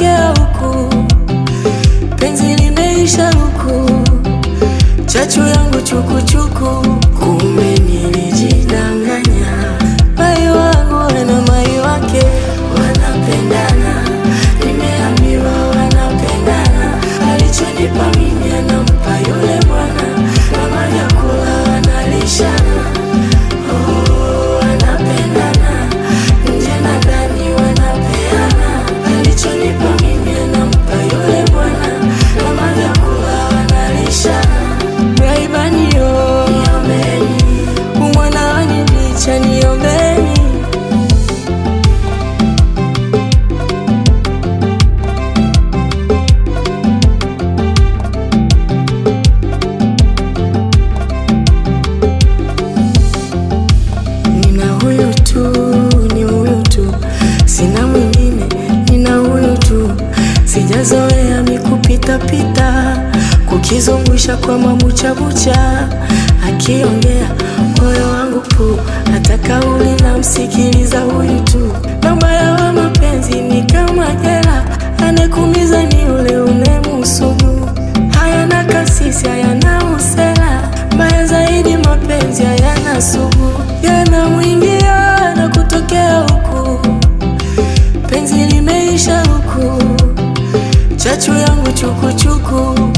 nakotokea huku, penzi limeisha huku, chachu yangu chukuchuku, kumbe nilijidanganya. Mai wangu na mai wake wanapendana, nimeambiwa wanapendana, alichonipa mimi anampa yule bwana, kama vyakula wanalishana. Oh, wanapendana nje na ndani wanapeana, alichonipa mimi anampa yule bwana, kama vyakula wanalishana. Raibaniyo, niombeni, umwana wanibicha, niombeni. Nina huyu tu, ni huyu tu, sina mwingine, nina huyu tu. Sijazoea mikupitapita, kukizungusha kwa mabuchabucha, akiongea moyo wangu pu, hata kauli na msikiliza huyu tu. Na ubaya wa mapenzi ni kama jela, anekumiza ni ule unemusugu. Hayana kasisi, hayana usela, mbaya zaidi mapenzi hayana sugu, yanamwingia na kutokea huku, penzi limeisha huku, chachu yangu chukuchuku